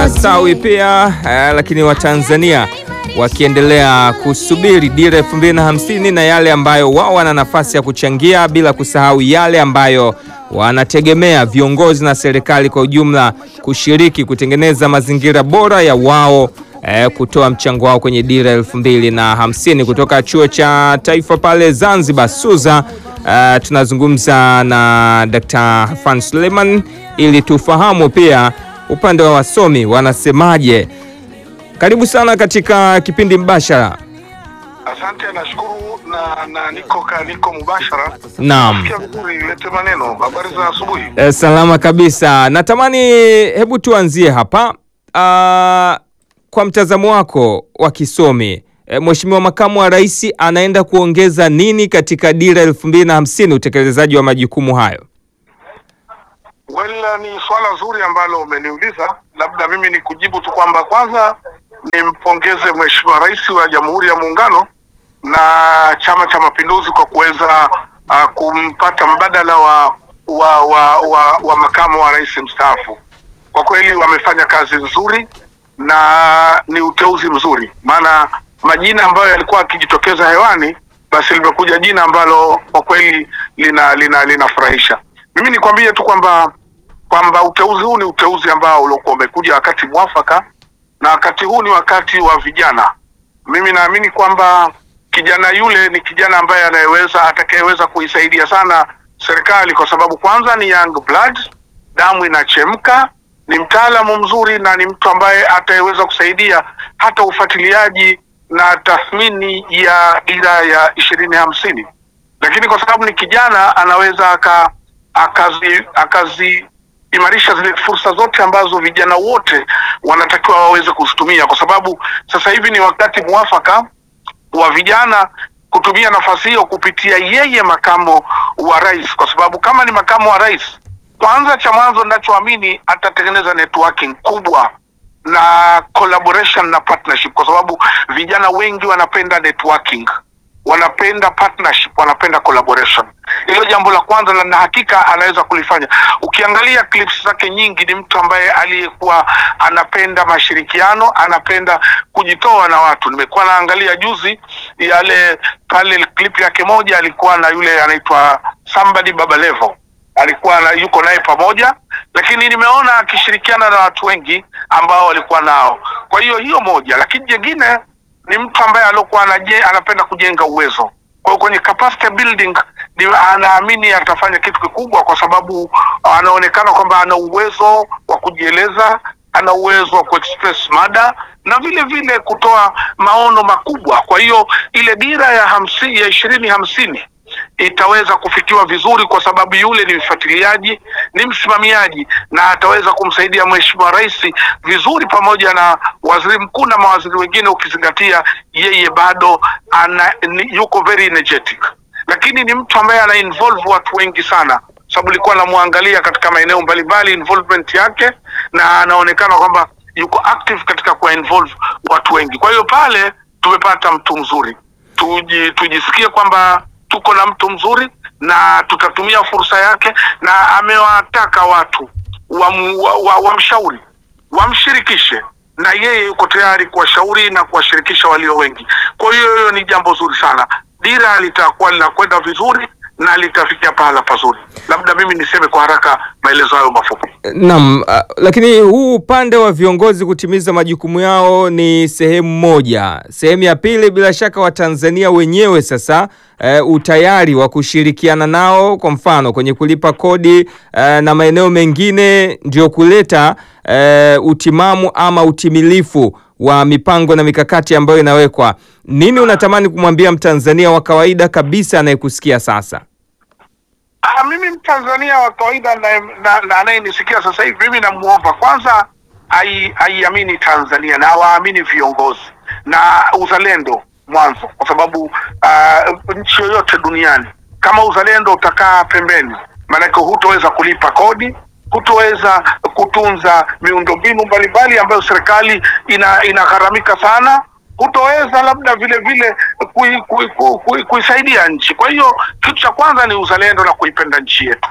yanastawi pia eh, lakini Watanzania wakiendelea kusubiri dira elfu mbili na hamsini na yale ambayo wao wana nafasi ya kuchangia, bila kusahau yale ambayo wanategemea viongozi na serikali kwa ujumla kushiriki kutengeneza mazingira bora ya wao eh, kutoa mchango wao kwenye dira elfu mbili na hamsini kutoka chuo cha taifa pale Zanzibar SUZA. Uh, tunazungumza na Dr. Hafan Suleiman ili tufahamu pia upande wa wasomi wanasemaje. Karibu sana katika kipindi mbashara. Asante, nashukuru na, na niko ka, niko mubashara. Naam. Sikia vizuri, lete maneno. Habari za asubuhi. Eh, salama kabisa. Natamani hebu tuanzie hapa. Uh, kwa mtazamo wako wa kisomi eh, Mheshimiwa Makamu wa Rais anaenda kuongeza nini katika dira elfu mbili na hamsini utekelezaji wa majukumu hayo? Well, ni swala zuri ambalo umeniuliza. Labda mimi ni kujibu tu kwamba kwanza nimpongeze Mheshimiwa Rais wa Jamhuri ya Muungano na Chama cha Mapinduzi kwa kuweza uh, kumpata mbadala wa wa, wa, wa wa makamu wa rais mstaafu. Kwa kweli wamefanya kazi nzuri na ni uteuzi mzuri, maana majina ambayo yalikuwa akijitokeza hewani, basi limekuja jina ambalo kwa kweli lina lina linafurahisha. Mimi nikwambie tu kwamba kwamba uteuzi huu ni uteuzi ambao uliokuwa umekuja wakati mwafaka, na wakati huu ni wakati wa vijana. Mimi naamini kwamba kijana yule ni kijana ambaye anayeweza atakayeweza kuisaidia sana serikali, kwa sababu kwanza ni young blood, damu inachemka, ni mtaalamu mzuri na ni mtu ambaye ataweza kusaidia hata ufuatiliaji na tathmini ya dira ya ishirini hamsini, lakini kwa sababu ni kijana anaweza aka akazi akazi imarisha zile fursa zote ambazo vijana wote wanatakiwa waweze kuzitumia, kwa sababu sasa hivi ni wakati mwafaka wa vijana kutumia nafasi hiyo kupitia yeye makamo wa rais, kwa sababu kama ni makamo wa rais, kwanza cha mwanzo ninachoamini atatengeneza networking kubwa na collaboration na partnership, kwa sababu vijana wengi wanapenda networking, wanapenda partnership, wanapenda collaboration. Hilo jambo la kwanza, na na hakika anaweza kulifanya. Ukiangalia clips zake nyingi, ni mtu ambaye aliyekuwa anapenda mashirikiano, anapenda kujitoa na watu. Nimekuwa naangalia juzi yale pale clip yake moja, alikuwa na yule anaitwa somebody Baba Levo alikuwa na, yuko naye pamoja, lakini nimeona akishirikiana na watu wengi ambao walikuwa nao. Kwa hiyo hiyo moja, lakini jengine ni mtu ambaye alikuwa anaje, anapenda kujenga uwezo. Kwa hiyo kwenye capacity building ni anaamini atafanya kitu kikubwa, kwa sababu anaonekana kwamba ana uwezo wa kujieleza, ana uwezo wa kuexpress mada na vile vile kutoa maono makubwa. Kwa hiyo ile dira ya hamsini ya ishirini hamsini itaweza kufikiwa vizuri kwa sababu yule ni mfuatiliaji, ni msimamiaji na ataweza kumsaidia Mheshimiwa Rais vizuri pamoja na waziri mkuu na mawaziri wengine, ukizingatia yeye bado ana, ni, yuko very energetic, lakini ni mtu ambaye ana involve watu wengi sana sababu nilikuwa namwangalia katika maeneo mbalimbali involvement yake, na anaonekana kwamba yuko active katika kuwa involve watu wengi. Kwa hiyo pale tumepata mtu mzuri, tuji, tujisikie kwamba tuko na mtu mzuri na tutatumia fursa yake, na amewataka watu wamshauri wa, wa wamshirikishe, na yeye yuko tayari kuwashauri na kuwashirikisha walio wengi. Kwa hiyo hiyo ni jambo zuri sana, dira litakuwa linakwenda vizuri na litafikia pahala pazuri. Labda mimi niseme kwa haraka maelezo hayo mafupi. Naam, uh, lakini huu upande wa viongozi kutimiza majukumu yao ni sehemu moja. Sehemu ya pili, bila shaka Watanzania wenyewe sasa uh, utayari wa kushirikiana nao, kwa mfano kwenye kulipa kodi uh, na maeneo mengine, ndio kuleta uh, utimamu ama utimilifu wa mipango na mikakati ambayo inawekwa. Nini unatamani kumwambia Mtanzania wa kawaida kabisa anayekusikia sasa? Ah, mimi Mtanzania wa kawaida na anayenisikia sasa hivi, mimi namuomba kwanza aiamini Tanzania na awaamini viongozi na uzalendo mwanzo, kwa sababu uh, nchi yoyote duniani kama uzalendo utakaa pembeni, maanake hutoweza kulipa kodi, hutoweza kutunza miundombinu mbalimbali ambayo serikali ina inagharamika sana hutoweza labda vile vile kuisaidia kui, kui, kui, kui nchi. Kwa hiyo kitu cha kwanza ni uzalendo na kuipenda nchi yetu.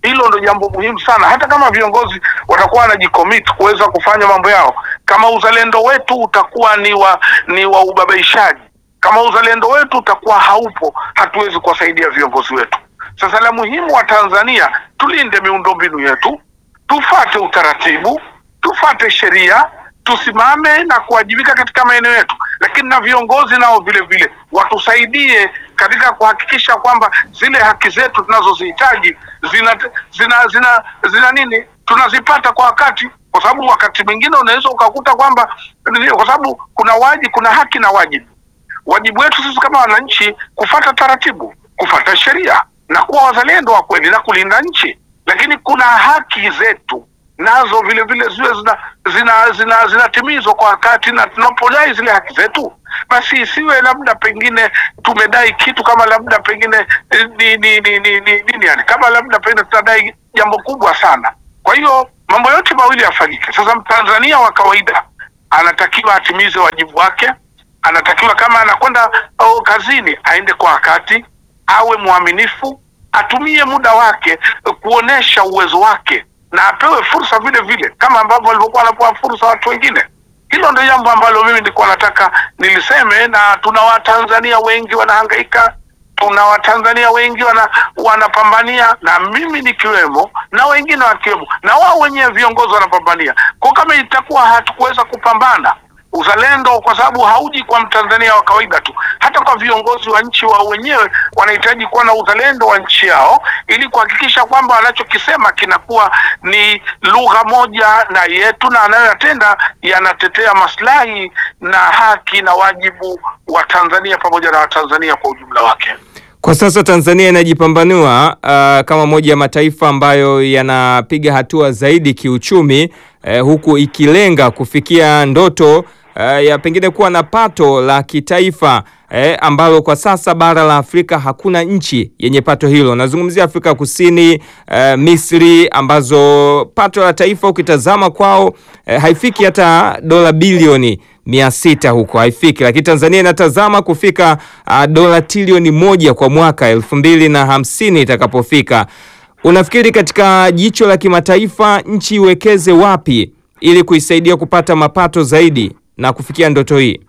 Hilo ndo jambo muhimu sana, hata kama viongozi watakuwa wanajicommit kuweza kufanya mambo yao, kama uzalendo wetu utakuwa ni wa ni wa ubabaishaji, kama uzalendo wetu utakuwa haupo, hatuwezi kuwasaidia viongozi wetu. Sasa la muhimu wa Tanzania, tulinde miundombinu yetu, tufate utaratibu, tufate sheria, tusimame na kuwajibika katika maeneo yetu, lakini na viongozi nao vile vile watusaidie katika kuhakikisha kwamba zile haki zetu tunazozihitaji zina zina zina zina nini tunazipata kwa wakati, kwa sababu wakati mwingine unaweza ukakuta kwamba, kwa sababu kuna waji kuna haki na wajibu. Wajibu wetu sisi kama wananchi kufata taratibu, kufata sheria na kuwa wazalendo wa kweli na kulinda nchi, lakini kuna haki zetu nazo vile vile ziwe zina zina zina zinatimizwa kwa wakati, na tunapodai zile haki zetu, basi isiwe labda pengine tumedai kitu kama labda pengine eh, ni ni ni ni ni nini yani, kama labda pengine tunadai jambo kubwa sana. Kwa hiyo mambo yote mawili yafanyike. Sasa Mtanzania wa kawaida anatakiwa atimize wajibu wake, anatakiwa kama anakwenda oh, kazini aende kwa wakati, awe mwaminifu, atumie muda wake eh, kuonesha uwezo wake na apewe fursa vile vile kama ambavyo walivyokuwa wanapewa fursa watu wengine. Hilo ndio jambo ambalo mimi nilikuwa nataka niliseme, na tuna Watanzania wengi wanahangaika, tuna Watanzania wengi wana wanapambania, na mimi nikiwemo, na wengine wakiwemo, na wao wenyewe viongozi wanapambania. Kwa kama itakuwa hatukuweza kupambana uzalendo, kwa sababu hauji kwa Mtanzania wa kawaida tu, hata kwa viongozi wa nchi wao wenyewe wanahitaji kuwa na uzalendo wa nchi yao, ili kuhakikisha kwamba wanachokisema kinakuwa ni lugha moja na yetu, na anayoyatenda yanatetea maslahi na haki na wajibu wa Tanzania pamoja na Watanzania kwa ujumla wake. Kwa sasa Tanzania inajipambanua uh, kama moja ya mataifa ambayo yanapiga hatua zaidi kiuchumi uh, huku ikilenga kufikia ndoto uh, ya pengine kuwa na pato la kitaifa eh, ambalo kwa sasa bara la Afrika hakuna nchi yenye pato hilo. Nazungumzia Afrika Kusini, eh, Misri ambazo pato la taifa ukitazama kwao eh, haifiki hata dola bilioni mia sita huko haifiki, lakini Tanzania inatazama kufika uh, dola trilioni moja kwa mwaka elfu mbili na hamsini itakapofika. Unafikiri katika jicho la kimataifa nchi iwekeze wapi ili kuisaidia kupata mapato zaidi na kufikia ndoto hii?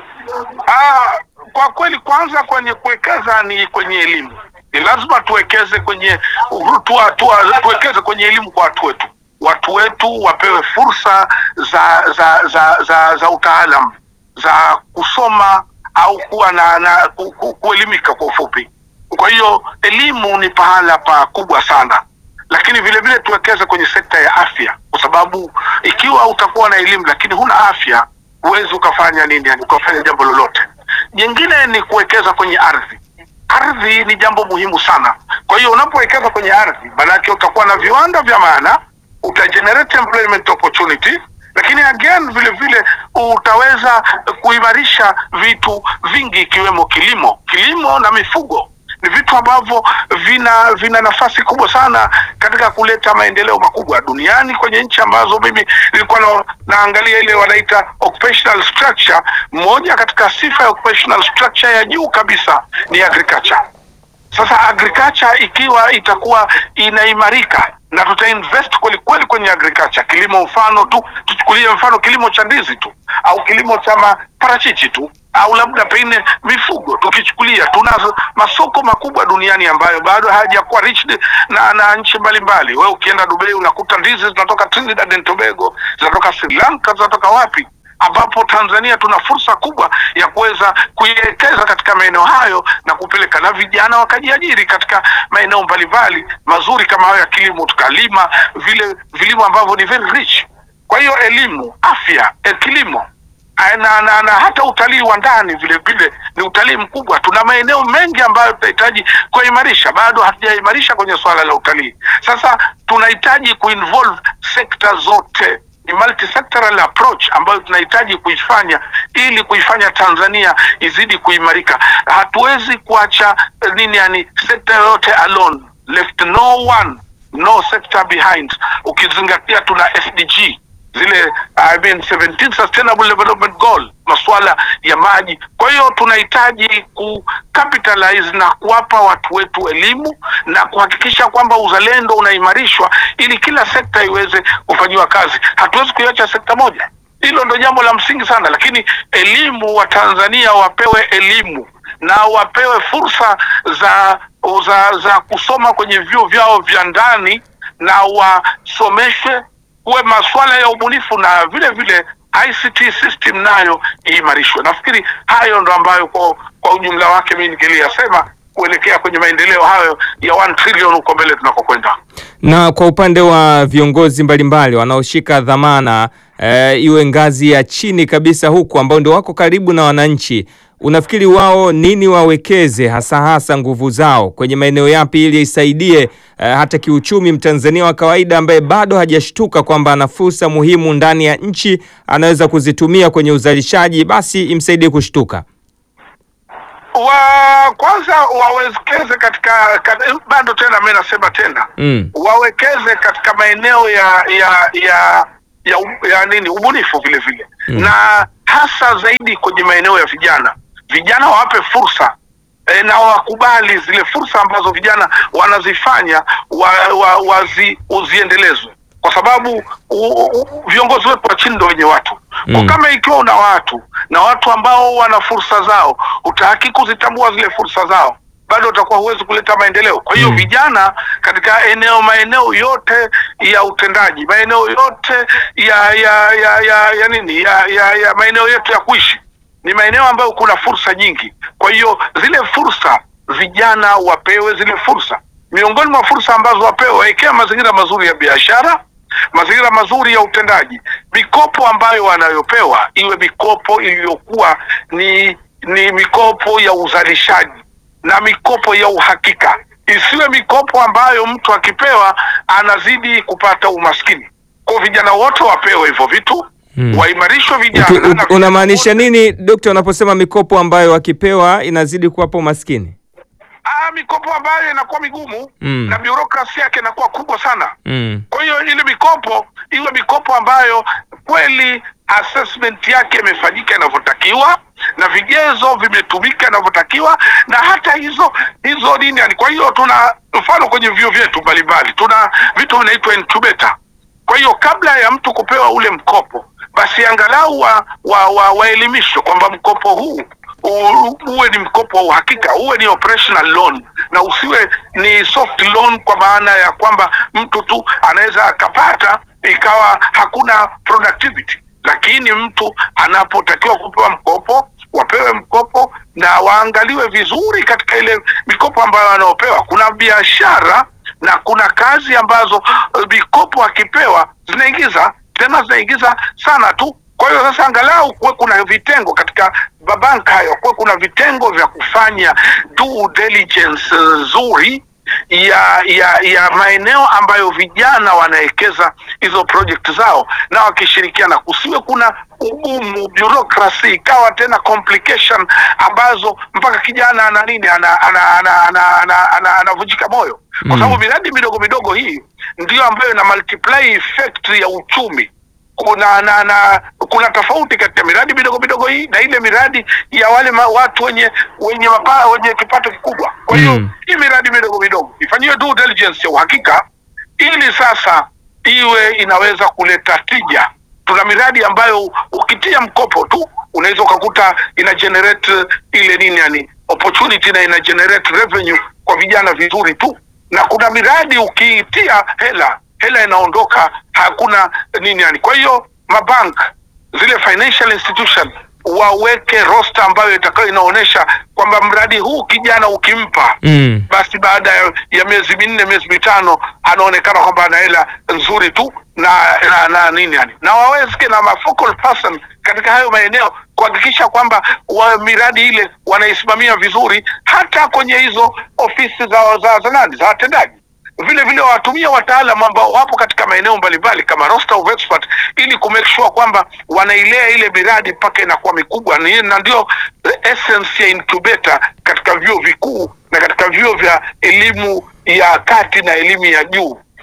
Ah, kwa kweli kwanza kwenye kuwekeza ni kwenye elimu. Ni lazima tuwekeze kwenye tuwa, tuwa, tuwekeze kwenye elimu kwa watu wetu. Watu wetu wapewe fursa za za za za, za utaalam za kusoma au kuwa na, na ku, ku, kuelimika kwa ufupi. Kwa hiyo elimu ni pahala pakubwa sana, lakini vile vile tuwekeze kwenye sekta ya afya, kwa sababu ikiwa utakuwa na elimu lakini huna afya huwezi ukafanya nini, yani ukafanya jambo lolote. Jingine ni kuwekeza kwenye ardhi. Ardhi ni jambo muhimu sana. Kwa hiyo unapowekeza kwenye ardhi, maanake utakuwa na viwanda vya maana, utagenerate employment opportunity, lakini again vile vile utaweza kuimarisha vitu vingi ikiwemo kilimo. Kilimo na mifugo ni vitu ambavyo vina vina nafasi kubwa sana katika kuleta maendeleo makubwa duniani kwenye nchi ambazo mimi nilikuwa na, naangalia ile wanaita occupational structure. Moja katika sifa ya occupational structure ya juu kabisa ni agriculture. Sasa agriculture ikiwa itakuwa inaimarika na tutainvest kweli kweli kwenye agriculture, kilimo mfano tu, tuchukulie mfano kilimo cha ndizi tu au kilimo cha maparachichi tu au labda pengine mifugo tukichukulia, tuna masoko makubwa duniani ambayo bado hayajakuwa reached na, na nchi mbalimbali. Wewe ukienda Dubai unakuta ndizi zinatoka Trinidad and Tobago, zinatoka Sri Lanka, zinatoka wapi ambapo Tanzania tuna fursa kubwa ya kuweza kuiwekeza katika maeneo hayo na kupeleka na vijana wakajiajiri katika maeneo mbalimbali mazuri kama hayo ya kilimo, tukalima vile vilimo ambavyo ni very rich. Kwa hiyo elimu, afya, eh, kilimo na, na, na hata utalii wa ndani vile vile ni utalii mkubwa. Tuna maeneo mengi ambayo tunahitaji kuimarisha, bado hatujaimarisha kwenye swala la utalii. Sasa tunahitaji kuinvolve sekta zote ni multi-sectoral approach ambayo tunahitaji kuifanya ili kuifanya Tanzania izidi kuimarika. Hatuwezi kuacha nini, yani sekta yoyote alone, left no one no sector behind. Ukizingatia tuna SDG zile uh, I mean 17 sustainable development goal, masuala ya maji. Kwa hiyo tunahitaji ku capitalize na kuwapa watu wetu elimu na kuhakikisha kwamba uzalendo unaimarishwa ili kila sekta iweze kufanyiwa kazi. Hatuwezi kuiacha sekta moja. Hilo ndo jambo la msingi sana, lakini elimu, wa Tanzania wapewe elimu na wapewe fursa za za, za kusoma kwenye vyuo vyao vya ndani na wasomeshwe kuwe masuala ya ubunifu na vile vile ICT system nayo iimarishwe. Nafikiri hayo ndo ambayo kwa, kwa ujumla wake mimi ningeliyasema kuelekea kwenye maendeleo hayo ya 1 trillion huko mbele tunakokwenda. Na kwa upande wa viongozi mbalimbali wanaoshika dhamana e, iwe ngazi ya chini kabisa huku ambao ndio wako karibu na wananchi, unafikiri wao nini wawekeze hasa hasa nguvu zao kwenye maeneo yapi ili isaidie e, hata kiuchumi Mtanzania wa kawaida ambaye bado hajashtuka kwamba ana fursa muhimu ndani ya nchi anaweza kuzitumia kwenye uzalishaji, basi imsaidie kushtuka? wa kwanza wawekeze katika, katika bado tena mimi nasema tena Mm. wawekeze katika maeneo ya ya ya ya, u- ya nini ubunifu vile vile Mm. na hasa zaidi kwenye maeneo ya vijana vijana wawape fursa e, na wakubali zile fursa ambazo vijana wanazifanya wa, wa, wazi, uziendelezwe kwa sababu u, u, viongozi wetu wa chini ndo wenye watu kwa Mm. kama ikiwa una watu na watu ambao wana fursa zao utahaki kuzitambua zile fursa zao bado utakuwa huwezi kuleta maendeleo kwa hiyo Mm. vijana katika eneo maeneo yote ya utendaji maeneo yote ya ya ya ya, ya nini ya, ya, ya maeneo yetu ya kuishi ni maeneo ambayo kuna fursa nyingi kwa hiyo zile fursa vijana wapewe zile fursa miongoni mwa fursa ambazo wapewe waekea mazingira mazuri ya biashara mazingira mazuri ya utendaji mikopo ambayo wanayopewa iwe mikopo iliyokuwa ni ni mikopo ya uzalishaji na mikopo ya uhakika isiwe mikopo ambayo mtu akipewa anazidi kupata umaskini kwa vijana wote wapewe hivyo vitu Hmm. waimarishwe Uki- vijana u- na vijana Unamaanisha wote- nini dokta, unaposema mikopo ambayo wakipewa inazidi kuwapa umaskini? Ah, mikopo ambayo inakuwa migumu Mm. na biurokrasi yake inakuwa kubwa sana Mm. kwa hiyo ile mikopo iwe mikopo ambayo kweli assessment yake imefanyika inavyotakiwa na vigezo vimetumika inavyotakiwa na hata hizo hizo nini yani kwa hiyo tuna mfano kwenye vyuo vyetu mbalimbali tuna vitu vinaitwa incubator kwa hiyo kabla ya mtu kupewa ule mkopo basi angalau wa, wa, wa, waelimishwe kwamba mkopo huu u- uwe ni mkopo wa uhakika uwe ni operational loan na usiwe ni soft loan kwa maana ya kwamba mtu tu anaweza akapata ikawa hakuna productivity lakini mtu anapotakiwa kupewa mkopo wapewe mkopo na waangaliwe vizuri katika ile mikopo ambayo wanaopewa kuna biashara na kuna kazi ambazo eh, mikopo akipewa zinaingiza tena zinaingiza sana tu kwa hiyo sasa angalau kuwe kuna vitengo katika mabanka hayo kuwe kuna vitengo vya kufanya due diligence eh, nzuri ya ya ya maeneo ambayo vijana wanawekeza hizo project zao na wakishirikiana kusiwe kuna ugumu bureaucracy ikawa tena complication ambazo mpaka kijana ana nini ana- ana- ana- ana- ana- ana- anavunjika moyo kwa Mm. sababu miradi midogo midogo hii ndiyo ambayo ina multiply effect ya uchumi kuna na, na kuna tofauti kati ya miradi midogo midogo hii na ile miradi ya wale ma, watu wenye wenye mapa, wenye kipato kikubwa kwa hiyo Mm. hii miradi midogo midogo ifanyiwe due diligence ya uhakika ili sasa iwe inaweza kuleta tija tuna miradi ambayo ukitia mkopo tu unaweza ukakuta ina generate ile nini yani opportunity na ina generate revenue kwa vijana vizuri tu na kuna miradi ukiitia hela hela inaondoka hakuna nini yani kwa hiyo mabank zile financial institution waweke roster ambayo itakayo inaonyesha kwamba mradi huu kijana ukimpa Mm. basi baada ya, ya miezi minne miezi mitano anaonekana kwamba ana hela nzuri tu na, na, na nini yani na wawezeke na ma focal person katika hayo maeneo kuhakikisha kwamba wa miradi ile wanaisimamia vizuri hata kwenye hizo ofisi za za za nani za watendaji vile vile watumia wataalamu ambao wapo katika maeneo mbalimbali kama roster of expert ili kumake sure kwamba wanailea ile miradi mpaka inakuwa mikubwa Ni- na ndio essence ya incubator katika vyuo vikuu na katika vyuo vya elimu ya kati na elimu ya juu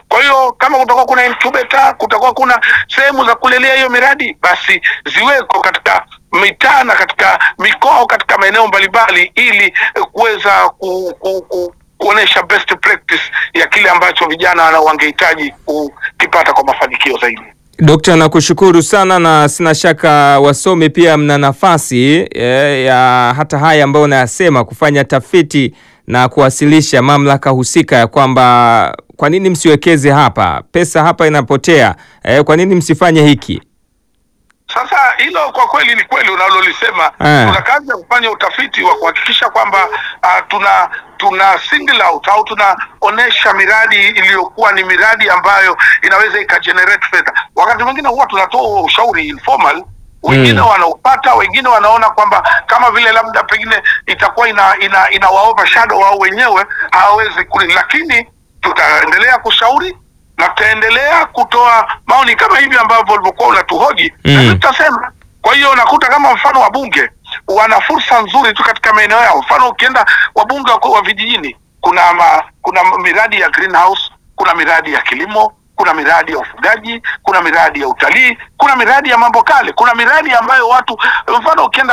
Kwa hiyo kama kutakuwa kuna incubator, kutakuwa kuna sehemu za kulelea hiyo miradi, basi ziweko katika mitaa na katika mikoa, katika maeneo mbalimbali, ili eh, kuweza ku, ku, ku, kuonesha best practice ya kile ambacho vijana wana- wangehitaji kukipata kwa mafanikio zaidi. Dokta, nakushukuru sana na sina shaka wasomi pia mna nafasi eh, ya hata haya ambayo unayasema kufanya tafiti na kuwasilisha mamlaka husika ya kwamba kwa nini msiwekeze hapa, pesa hapa inapotea, eh, kwa nini msifanye hiki? Sasa hilo kwa kweli ni kweli unalolisema. Eh. Tuna kazi ya kufanya utafiti wa kuhakikisha kwamba ah, tuna tuna single out au tunaonesha miradi iliyokuwa ni miradi ambayo inaweza ikagenerate fedha. Wakati mwingine huwa tunatoa huo ushauri informal, wengine Mm. wanaupata, wengine wanaona kwamba kama vile labda pengine itakuwa ina ina, ina overshadow wao wenyewe hawawezi kuli, lakini tutaendelea kushauri na tutaendelea kutoa maoni kama hivi ambavyo ulivyokuwa unatuhoji Mm. na tutasema. Kwa hiyo unakuta kama mfano wabunge wana fursa nzuri tu katika maeneo yao. Mfano ukienda wabunge wa, wa vijijini, kuna ma, kuna miradi ya greenhouse, kuna miradi ya kilimo, kuna miradi ya ufugaji, kuna miradi ya utalii, kuna miradi ya mambo kale, kuna miradi ambayo watu, mfano ukienda